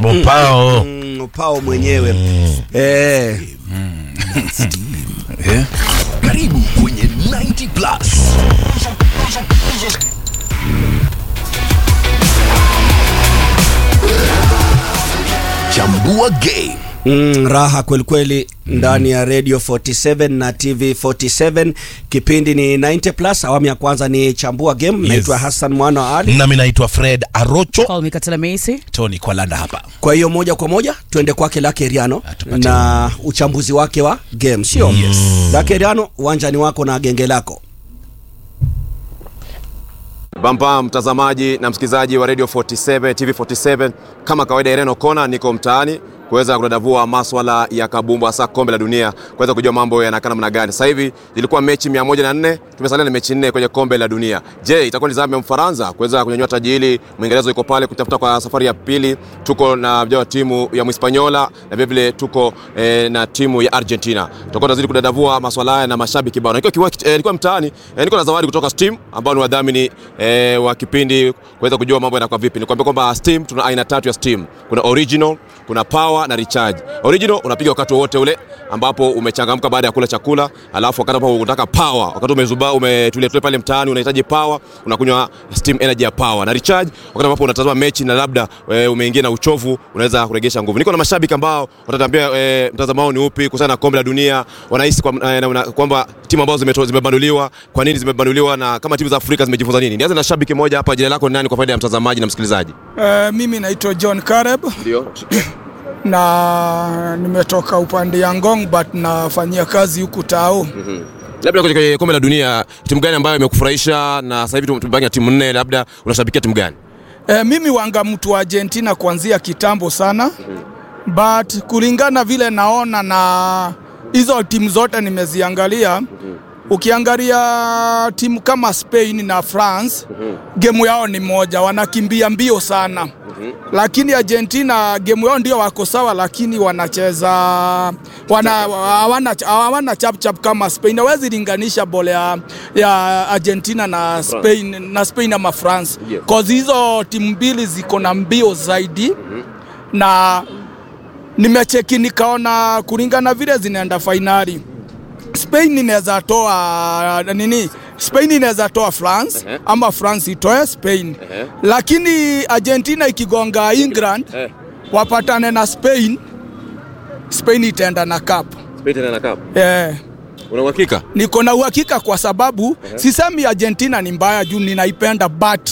Mopao. Mm, Opao mwenyewe eh. Eh? Karibu kwenye 90 Plus. Chambua game. Mm, raha kwelikweli ndani ya radio 47 na tv 47 kipindi ni 90 plus awamu ya kwanza ni chambua game Yes. naitwa hassan mwana wa ali nami naitwa fred arocho Call me Katela Macy. tony kwa landa hapa kwa hiyo moja kwa moja tuende kwake lake riano Atupatie. na uchambuzi wake wa game sio yes. lake riano uwanjani wako na genge lako Bampa mtazamaji na msikilizaji wa Radio 47 TV 47, kama kawaida, Irene Okona niko mtaani kuweza kudadavua maswala ya kabumbu hasa kombe la dunia, kuweza kujua mambo yanakaa namna gani. Sasa hivi zilikuwa mechi 104, tumesalia na mechi nne kwenye kombe la dunia. Je, itakuwa ni zamu ya Mfaransa kuweza kunyanyua taji hili? Mwingereza yuko pale kutafuta kwa safari ya pili. Tuko na vijana wa timu ya Mhispaniola na vile vile tuko eh, na timu ya Argentina. Tutakuwa tunazidi kudadavua maswala haya na mashabiki bao. Nikiwa kiwa, eh, nilikuwa mtaani eh, niko na zawadi kutoka Steam ambao ni wadhamini eh, wa kipindi kuweza kujua mambo yanakuwa vipi. Nikwambia kwamba Steam tuna aina tatu ya Steam. Kuna original, kuna power na recharge. Original unapiga wakati wowote ule ambapo umechangamka baada ya kula chakula, alafu wakati ambapo unataka power, wakati umezuba umetulia tulia pale mtaani unahitaji power, unakunywa Steam Energy ya power. Na recharge wakati ambapo unatazama mechi na labda e, umeingia na uchovu, unaweza kuregesha nguvu. Niko na mashabiki ambao watatambia e, mtazamo wao ni upi kuhusiana na kombe la dunia, wanahisi kwa, e, na- na- kwamba timu ambazo zimeto- zimebanduliwa, kwa nini zimebanduliwa na kama timu za Afrika zimejifunza nini. Nianze na shabiki mmoja hapa, jina lako ni nani kwa faida ya mtazamaji na msikilizaji? Uh, mimi naitwa John Kareb Ndio. na nimetoka upande ya Ngong but nafanyia kazi huku Tao. Labda kwenye kombe la dunia timu gani ambayo imekufurahisha na sasa hivi tumebaki na timu nne, labda unashabikia timu gani? Uh, mimi wanga mtu wa Argentina kuanzia kitambo sana but kulingana vile naona na hizo timu zote nimeziangalia ukiangalia timu kama Spain na France gemu yao ni moja, wanakimbia mbio sana lakini Argentina gemu yao ndio wako sawa, lakini wanacheza wana hawana hawana chap chap kama Spain. Hawezi linganisha bole ya, ya Argentina na Spain na Spain ama France Yes. cause hizo timu mbili ziko na mbio zaidi na nimecheki nikaona kulingana vile zinaenda fainali Spain inaweza toa nini, Spain inaweza toa France Ehe. ama France itoe Spain Ehe. lakini Argentina ikigonga England Eh. wapatane na Spain, Spain itaenda na cup. Spain tena na cup. Eh, Una uhakika? niko na uhakika kwa sababu sisemi Argentina ni mbaya juu ninaipenda but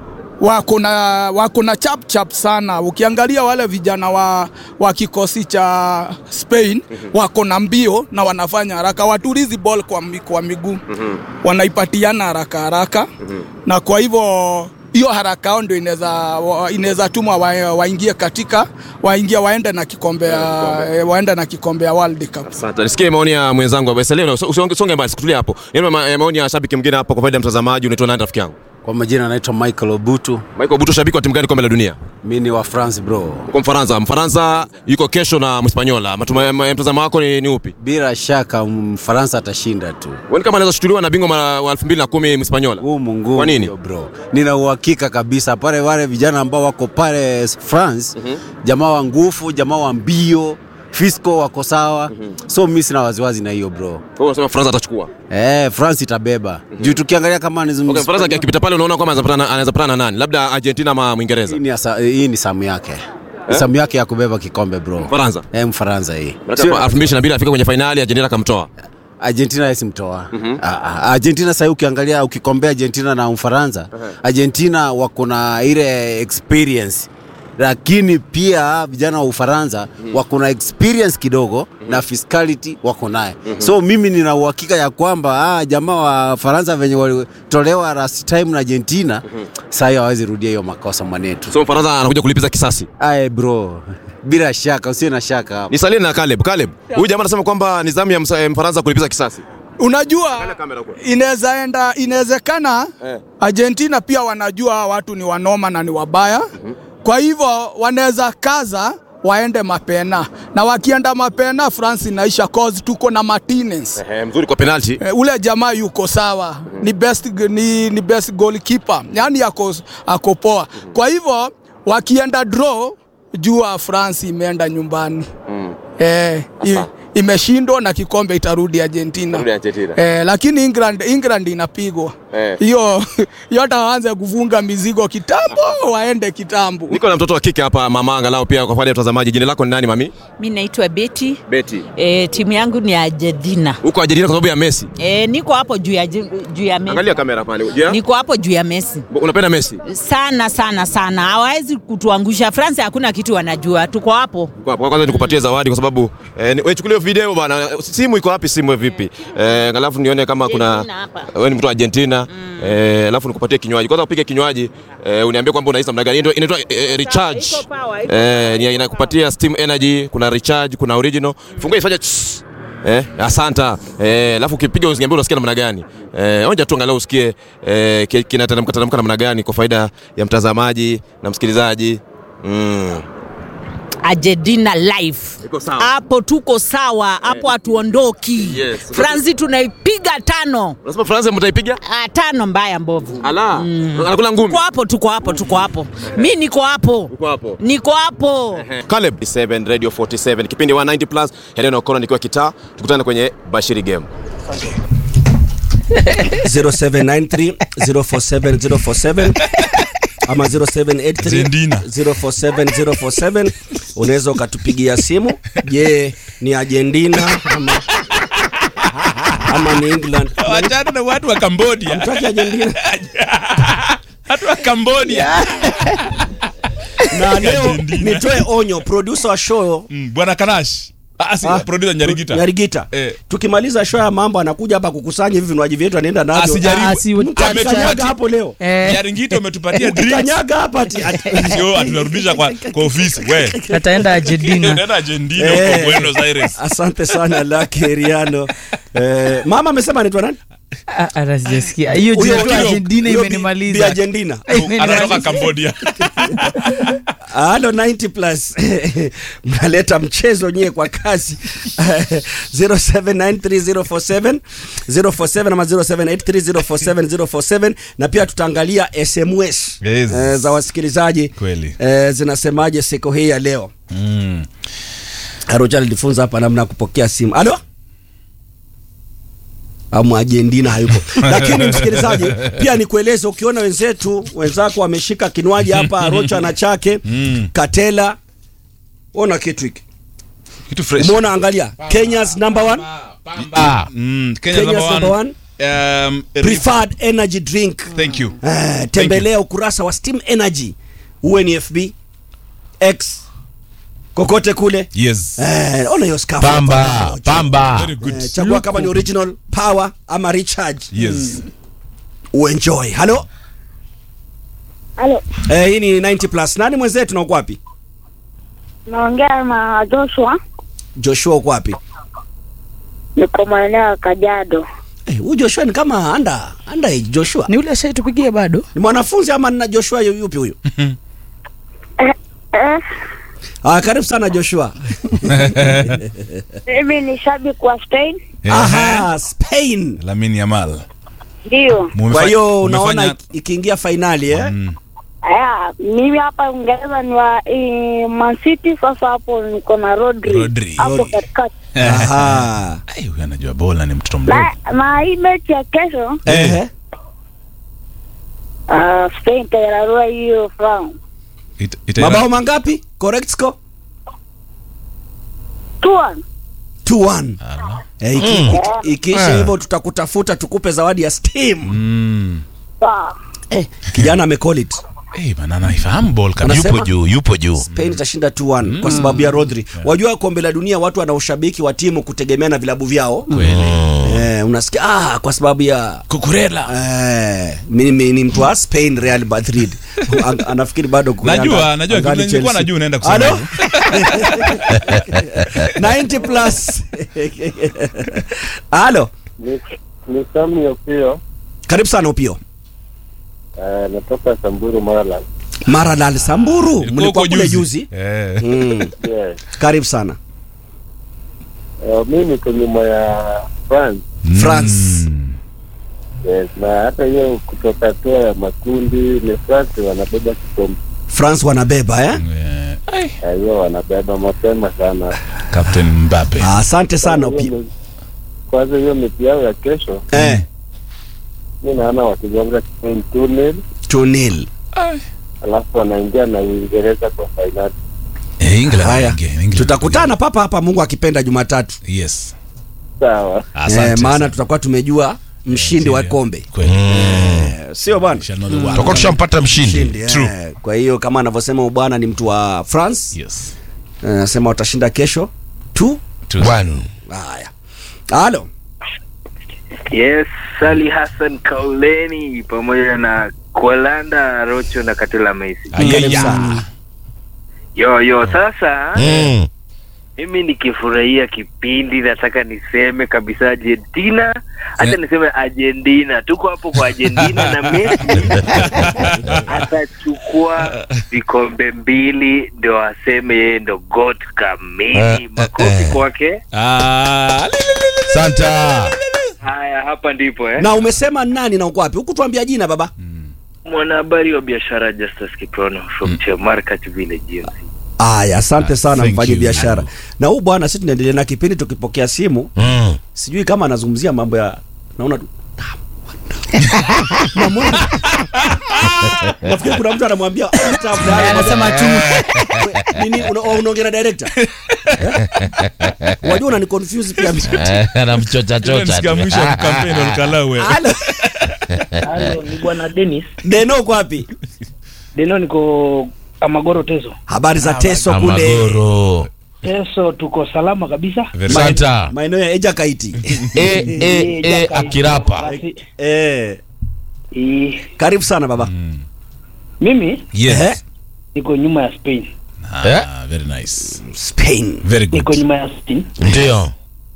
wako na wako na chap chap sana. Ukiangalia wale vijana wa, wa kikosi cha Spain wako na mbio na wanafanya haraka, watulizi ball kwa, mi- kwa miguu wanaipatiana haraka haraka na kwa hivyo hiyo haraka yao ndio inaweza wa- inaweza tuma wa- waingie katika waingie waende na kikombe ya eh, waende na kikombe ya World Cup. Asante. Nisikie maoni ya mwenzangu hapa. Selena, usonge usonge mbali, sikutulia hapo. Yale ma- maoni ya shabiki mwingine hapa kwa faida ya mtazamaji, unaitwa nani rafiki yangu? Kwa majina anaitwa Michael Obutu, Michael Buto, shabiki wa timu gani kombe la dunia? mi ni wa France bro. Uko Mfaransa. Mfaransa yuko kesho na Mhispaniola. Matuma- ma- Mtazamo wako ni, ni upi? Bila shaka Mfaransa atashinda tu. Wewe kama anaweza shutuliwa na bingwa mara wa 2010 Mhispaniola. Ngumu ngumu. Kwa nini? hiyo bro? Nina uhakika kabisa pale wale vijana ambao wako pale France, jamaa wa nguvu, jamaa wa mbio, Fisco wako sawa. So mimi sina waziwazi na hiyo bro. Wewe unasema Faransa atachukua. Eh, France itabeba. Juu tukiangalia kama ni Okay, Faransa akipita pale unaona kwamba anaweza patana- anaweza patana na nani? Labda Argentina ama Mwingereza. hii ni, asa- hii ni samu yake. Ni Samu yake ya kubeba kikombe bro. Faransa. Eh, Mfaransa hii. Maana Sio- 2022 afika kwenye finali Argentina akamtoa. Argentina yesimtoa Argentina sahii ukiangalia ukikombea Argentina na Ufaransa Argentina wako na ile experience lakini pia vijana wa Ufaransa wako na experience kidogo na fiscality wako naye so mimi nina uhakika ya kwamba ah, jamaa wa Faransa venye walitolewa last time na Argentina sahii hawezi rudia hiyo makosa mwanetu So Faransa anakuja kulipiza kisasi. aye bro bila shaka usiwe na shaka hapo Nisalie na Caleb. Caleb, huyu jamaa anasema kwamba ni zamu ya Msa- eh, Mfaransa kulipiza kisasi. Unajua kamera huko. inaweza enda, inawezekana Eh. Argentina pia wanajua hawa watu ni wanoma na ni wabaya, kwa hivyo wanaweza kaza waende mapena, na wakienda mapena France inaisha cause tuko na Martinez. Eh, mzuri kwa penalty. Eh, ule jamaa yuko sawa, ni best, ni, ni best goalkeeper, yani ako, ako poa. Kwa hivyo wakienda draw jua France imeenda nyumbani Mm. eh, i, imeshindwa na kikombe itarudi Argentina. Rudi Argentina. Eh, lakini England, England inapigwa Eh. hiyo hiyo, hata waanze kufunga mizigo kitambo, waende kitambo. Niko na mtoto wa kike hapa mama, angalau pia kwa faida ya mtazamaji. Jina lako ni nani mami? Mi naitwa Beti. Betty. E, timu yangu ni Argentina. Uko Argentina kwa sababu ya Messi. E, niko hapo juu ya juu ya Messi. Angalia kamera pale. Je, Niko hapo juu ya Messi unapenda Messi? sana sana sana, hawawezi kutuangusha. France hakuna kitu wanajua, tuko hapo. Kwa kwa kwanza nikupatie zawadi kwa sababu eh, ni- wewe chukulia video bana. Simu iko wapi? Simu vipi? Eh, alafu nione kama kuna Argentina hapa. wewe ni mtu wa Argentina. Eh, alafu nikupatie kinywaji. Kwanza upige kinywaji, eh, uniambie kwamba unahisi namna gani. Inaitwa- Inaitwa eh, recharge. Iko power, iko Eh, ni- inakupatia steam energy, kuna recharge, kuna original. Fungua ifanye tss. Eh, asanta. Eh, alafu ukipiga usiniambie unasikia namna gani. Eh, onja tu angalau usikie eh, ki- kinateremka teremka namna gani kwa faida ya mtazamaji na msikilizaji. Mm. Argentina live Iko sawa. hapo, tuko sawa hapo, hatuondoki. Yes. France tunaipiga tano Unasema France mtaipiga? Ah, tano mbaya mbovu. Ala. Anakula ngumi. Tuko hapo, tuko hapo, tuko hapo. Mi niko hapo, Uko hapo. niko hapo. Caleb 7 Radio 47 kipindi 190 plus Helena O'Connor nikiwa kitaa tukutane kwenye Bashiri Game 0793 047 047 ama 0783 Zendina. 047 047 unaweza ukatupigia simu je ni argentina ama, ama ni england wachana na watu wa Cambodia Mtaki argentina watu wa Cambodia na leo Argentina. nitoe onyo producer wa show Mm, bwana Kanash ah, si, Ah, producer Nyarigita Nyarigita. Eh. tukimaliza show ya mambo anakuja hapa kukusanya hivi vinywaji vyetu anaenda navyo Asijaribu. Ah, si- Mtakanyaga hapo leo Nyarigita umetupatia drinks kanyaga hapa ati- ati- sio atunarudisha kwa, kwa ofisi we ataenda Argentina. unaenda Argentina Eh. huko Buenos Aires asante sana Lucky Riano eh, mama amesema anaitwa nani Ah, ah, sijasikia. Hiyo Huyo- jina tu huyo- Argentina huyo bi- bi imenimaliza. Argentina anatoka Cambodia halo 90 plus mnaleta mchezo nyie kwa kasi 0793047047 047 ama 0783047047 na pia tutaangalia SMS Yes. eh, za wasikilizaji Kweli. eh, zinasemaje siku hii ya leo mm. Arocha alifunza hapa namna ya kupokea simu. Alo? Amu Argentina hayupo. Lakini msikilizaji, pia nikueleze ukiona wenzetu wenzako wameshika kinywaji hapa Arocha na chake Mm. Katela ona kitu hiki. kitu fresh Umeona angalia. Kenya's number one, ah. mm. Kenya Kenya's number number one. one Um, preferred energy drink. thank you Eh, tembelea ukurasa wa Steam Energy. Uwe ni FB, X, kokote kule. yes Eh, ona hiyo scarf. pamba hapa. pamba very good Eh, chagua kama ni original power ama recharge yes uenjoy halo Halo, eh, hii ni 90 plus nani mwenzetu na uko wapi naongea na Joshua, joshua uko wapi niko maeneo ya Kajiado. Eh, huyu joshua ni kama under under age joshua Ni ule ashaitupigia bado? ni mwanafunzi ama na joshua yu- yupi huyu Eh, eh, ah, karibu sana joshua mimi ni shabiki wa Spain, aha spain Lamine Yamal ndio. Mumefa- kwa hiyo unaona umefanya- iki- ikiingia fainali eh? Mm. Aya, mimi hapa Uingereza ni wa eh, Man City. Sasa hapo niko na Rodri Rodri. hapo Rodri. katikati, aha Ai, huyu anajua bola ni mtoto mdogo na, na hii mechi ya kesho eh. uh, Spain itairarua hiyo France Ita- ita- mabao mangapi correct score 2-1. 2-1 Ala. eh, iki, iki, ikiisha Ah. hivyo tutakutafuta tukupe zawadi ya steam Mm. Sawa. eh, kijana amecall it Eh, bana anaifahamu ball kabisa. Unasema? Yupo juu, yupo juu. Spain itashinda 2-1 kwa sababu ya Rodri. Wajua kombe la dunia watu wana ushabiki wa timu kutegemea na vilabu vyao. Kweli. Eh, unasikia ah, kwa sababu ya Kukurela. eh, mimi ni mtu wa Spain Real Madrid. An- Anafikiri bado kuna Najua, najua, nilikuwa najua unaenda kusema Halo? hivyo. 90 plus. Halo. Ni, ni Sami Opio Karibu sana Upio. uh, natoka Samburu Marala. Maralal Samburu, Ulikuwa mlikuwa huko kule juzi. Eh. Mm. Yes. Karibu sana. Uh, mi niko nyuma ya France. France. Mm. Yes. Na hata hiyo kutoka toa ya makundi ni France wanabeba kikombe. France wanabeba eh? Eh, Eh, hiyo wanabeba mapema sana. Captain Mbappe. Ah, Asante sana Opi. Kwanza hiyo mechi yao ya kesho, Eh, mi naona wakigonga Spain 2-0 2-0. alafu wanaingia na Uingereza kwa fainali. Eh, England Haya. wanaingia, England Tutakutana papa hapa Mungu akipenda Jumatatu. wanaingia. Yes. Sawa. Asante. Eh, maana sana. tutakuwa tumejua mshindi wa kombe. Kweli. Eh, Sio bwana? We shall know the one. tutakuwa tushampata mshindi Mshindi, eh. Kwa hiyo kama anavyosema bwana ni mtu wa France, Yes. eh, anasema watashinda kesho tu. Two. Bwana. Haya. Halo. Yes, Sali Hassan Kauleni pamoja na Kolanda Rocho na Katela Messi. Karibu Ayaya. sana. Yo yo, sasa Mm. mimi nikifurahia kipindi nataka niseme kabisa Argentina, hata Eh. niseme Argentina, tuko hapo kwa Argentina na Messi atachukua vikombe mbili ndio aseme yeye ndo goat Eh, kamili. eh, Makofi eh. kwake. Ah, li- li- li- li- Santa. Haya, hapa ndipo eh. Na umesema nani na uko wapi? Huku tuambia jina baba. Mwanahabari wa biashara Justus Kiprono from Chemarkat Village GMC. Aya, asante Ah, sana thank mfanye you. biashara. Na huu bwana, sisi tunaendelea na kipindi tukipokea simu, Mm. sijui kama anazungumzia mambo ya naona tu Namwona. Nafikiri kuna mtu anamwambia "Hata fulani." Anasema tu nini una- unaongea na director Eh? wajua unani confuse pia anamchocha Ile chocha nisikia tu. mwisho wa kampeni walikalau wewe. Halo. Halo, ni bwana Dennis. Deno uko wapi Deno niko Amagoro Teso. habari za teso kule Amagoro. Teso tuko salama kabisa. Very Santa. maeneo ya eja kaiti E, e, e, akirapa. Basi, eh, eh, karibu sana baba mimi Yes. Eh? niko nyuma ya Spain. Ah, very nice. spain Very Niko good. nyuma ya Spain Ndio.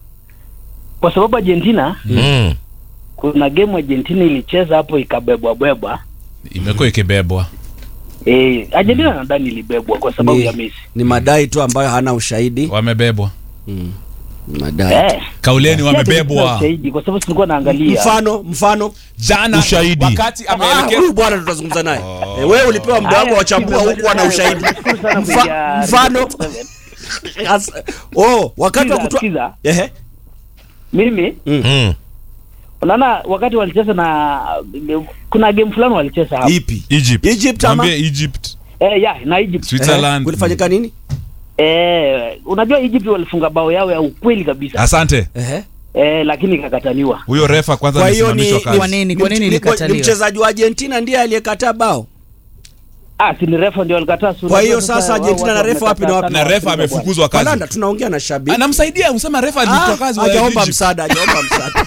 kwa sababu Argentina Mm. kuna game Argentina ilicheza hapo ikabebwa bebwa. Imekuwa ikibebwa. Eh, Argentina nadhani ilibebwa kwa sababu Ni- ya Messi. ni madai tu ambayo hana ushahidi Wamebebwa. madai Eh. Kauleni si ati sina wamebebwa. ushahidi, kwa sababu tulikuwa naangalia. mfano mfano Jana Ushahidi. wakati Ah, ameelekea huyu bwana tutazungumza naye Eh, wewe ulipewa muda wako Haya, wachambua sikiza, huku ana ushahidi nashukuru sana Mfa- kuingia mfano Radio 47. As- oh wakati wa Sikiza, kutoa sikiza. ehe Mimi Mm. unaona wakati walicheza na kuna game fulani walicheza hapo. ipi Egypt. Egypt ama? Mwambie Egypt. Eh, ya na Egypt. Switzerland. kulifanyika nini Eh, unajua Egypt walifunga bao yao ya ukweli kabisa. Asante. ehe Eh, lakini ikakataliwa. Huyo refa kwanza kwa hiyo ni, amesimamishwa ni, Kwa kazi. nini? Kwa nini ni- ni- ilikataliwa? ni mchezaji wa Argentina ndiye aliyekataa bao Ah, si ni refa ndio walikataa. si Kwa hiyo unajua sasa wao Argentina watu na refa wapi na wamekataa wapi? sana Na refa wafunga amefukuzwa kazi. Kalanda tunaongea na shabiki Anamsaidia, usema refa alifukuzwa kazi wa hajaomba Egypt. msaada hajaomba msaada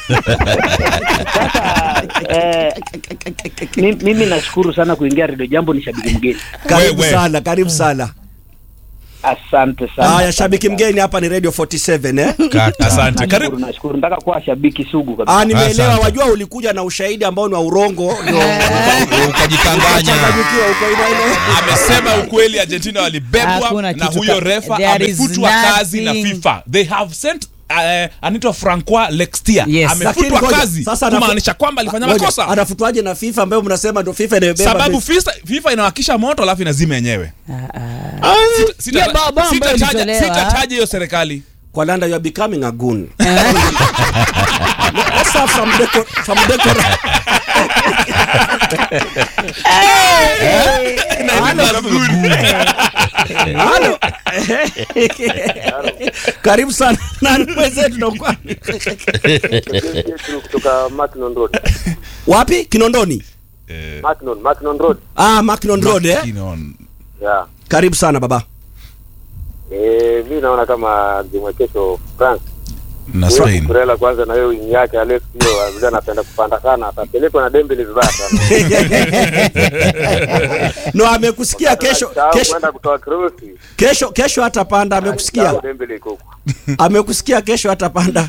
Sasa eh, mi- mimi nashukuru sana kuingia Radio Jambo, ni shabiki mgeni. karibu Wewe. sana karibu sana Asante sana. haya shabiki mgeni hapa ni radio 47 eh Kaka, Asante. Nashukuru, Karibu. nashukuru. Nataka kuwa shabiki sugu kabisa. ah nimeelewa Asante. wajua ulikuja na ushahidi ambao ni wa urongo ndio Ukajikanganya. changanyikiwa uko ina ina amesema ukweli argentina walibebwa Hakuna na kitu huyo ka- refa there is amefutwa kazi na nothing. fifa they have sent uh, anaitwa francois lextier Yes. Lakini amefutwa ngoja, kazi sasa anafu- kumaanisha kwamba alifanya Ngoja, makosa anafutwaje na FIFA ambayo mnasema ndio FIFA inayobeba sababu Messi? FIFA, FIFA inawakisha moto alafu inazima yenyewe Sita- sita- Hiyo bao- bao ambayo sitataja- ilitolewa. sitataja hiyo serikali kwa landa you are becoming a goon Let's start from deco from deco Halo. Karibu sana. Nani mwenzetu ndo kwa? kutoka Macnon Road. Wapi? Kinondoni. Macnon, Macnon Road. Ah, Macnon Road eh. Kinon. Yeah. Karibu sana baba. Eh, mimi naona kama game ya kesho France. na Huyo spain Kukurela kwanza na hiyo wing yake Alex hiyo vile anapenda kupanda sana atapelekwa na Dembele vibaya sana. No, amekusikia kesho Anasahau kesho kwenda kutoa cross. kesho kesho hatapanda amekusikia. Anasahau Dembele iko huko. Amekusikia kesho hatapanda.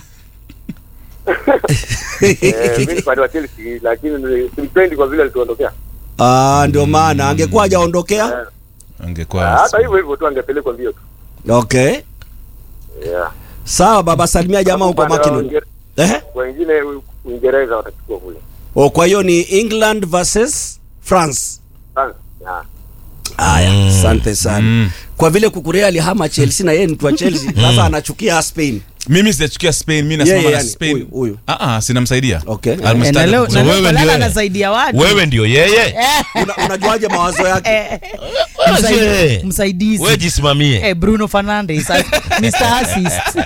Eh, mimi ni fan wa Chelsea lakini simpendi kwa vile alituondokea. Ah, ndio maana angekuwa hajaondokea. angekuwa Hata hivyo hivyo tu angepelekwa mbio tu. Okay. Yeah. Sawa baba, salimia jamaa huko Upande wa Mackinnon. Uinge- Eh? Wengine Uingereza watachukua kule. Oh, kwa hiyo ni England versus France. France. Yeah. Haya, asante sana. kwa vile kukurea alihama chelsea na yeye ni mtu wa chelsea sasa anachukia spain mimi sijachukia spain mi Yeye, nasimama na yani, spain huyu, huyu. Ah, ah, sinamsaidia Okay. Eh, na leo na leo wewe Kolala ndio- anasaidia watu wewe ndio yeye Una, unajuaje mawazo yake Msaidie. msaidizi wewe jisimamie Eh, Bruno Fernandes a- Mr. Assist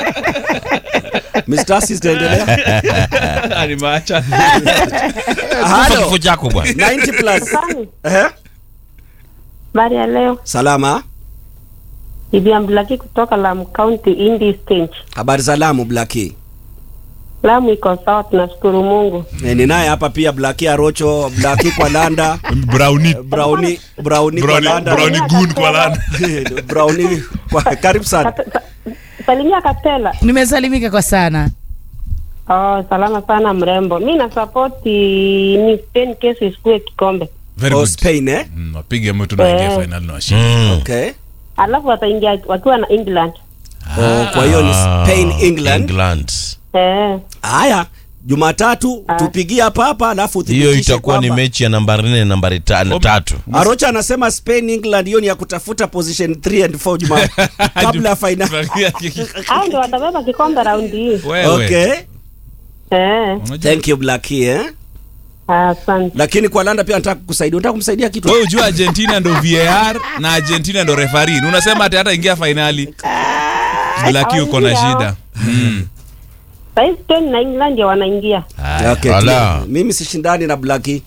Mr. Assist endelea nimeacha Kufa Halo. kifo chako bwana 90 plus Ehe. Habari ya leo, salama Bibi Amblaki kutoka Lamu County, Indi Stage. habari za Lamu Blaki Lamu iko sawa, tunashukuru Mungu. e, ni naye hapa pia Blaki Arocho Blaki kwa Landa browni Browni Browni kwa browni Landa browni gun kwa lana Browni kwa karibu sana Salimia Katela. nimesalimika kwa sana Oh, salama sana mrembo. Mi nasapoti ni Spain kesi isikue kikombe, very Oh, good Spain eh Mm, wapige mtu naingia Eh. final na washinda Mm. okay alafu wataingia wakiwa na England. oh, kwa hiyo ni Spain England England. Eh, haya Jumatatu tupigie hapa hapa alafu hiyo uthibitishe itakuwa ni kwamba- mechi ya nambari nne nambari tano tatu Arocha anasema Spain England hiyo ni ya kutafuta position 3 and 4 juma kabla ya final. hao ndio watabeba kikombe raundi hii. Wewe. Okay. Eh, Thank you Blackie eh. asante. Lakini kwa Landa pia nataka kukusaidia. Unataka kumsaidia kitu? wewe ujua argentina ndo var na argentina ndo refarin unasema ati hata ingia fainali blaki uko na hawaingia shida Mm. Sahii Spain na England ndio wanaingia. Okay. Ala. tu- Mimi sishindani na Blackie.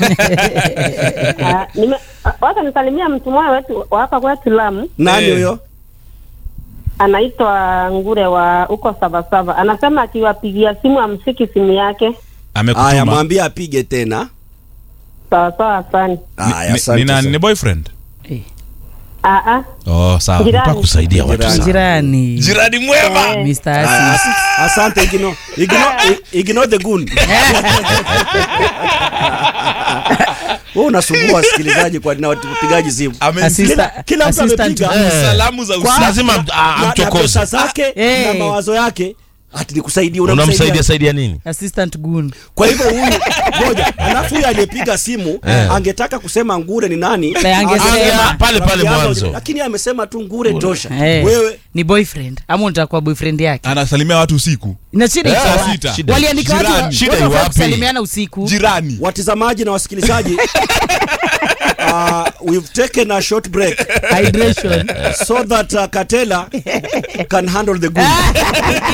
Ah, nime wacha nisalimia mtu mmoja wetu wa hapa kwetu Lamu, Nani Eh. huyo? anaitwa Ngure wa huko Sabasaba. Anasema akiwapigia simu amsiki simu yake. Haya amekutuma mwambie apige tena. Sawa sawa, asante. Haya Ni- asante. ni nani sana. ni boyfriend Ah ah, oh sawa Jirani. Nataka kusaidia watu Jirani. sana jirani jirani mwema Mr. Haya, Assist as- Asante Igino. Igino i- ignore the goon. Wewe unasumbua wasikilizaji kwa na wapigaji simu. Amemsikia Assistant- Kila mtu assistant amepiga. to- Eh. salamu za Kwa- usiku lazima am- a- na- na amchokoze pesa zake Eh. na mawazo yake ati nikusaidia unamsaidia unamsaidia saidia nini assistant gun kwa hivyo huyu ngoja alafu huyu aliyepiga simu Eh. angetaka kusema ngure ni nani Na angesema. Angesema, Pale pale rafiki mwanzo. yangu, lakini amesema tu ngure tosha Eh, wewe ni boyfriend ama unataka kuwa boyfriend yake anasalimia watu usiku na shida Eh, iko wapi? sita. Shida- waliandika watu Jirani. watu Shida wafaa iwapi? kusalimiana usiku jirani watizamaji na wasikilizaji uh, we've taken a short break hydration so that uh, Katela can handle the good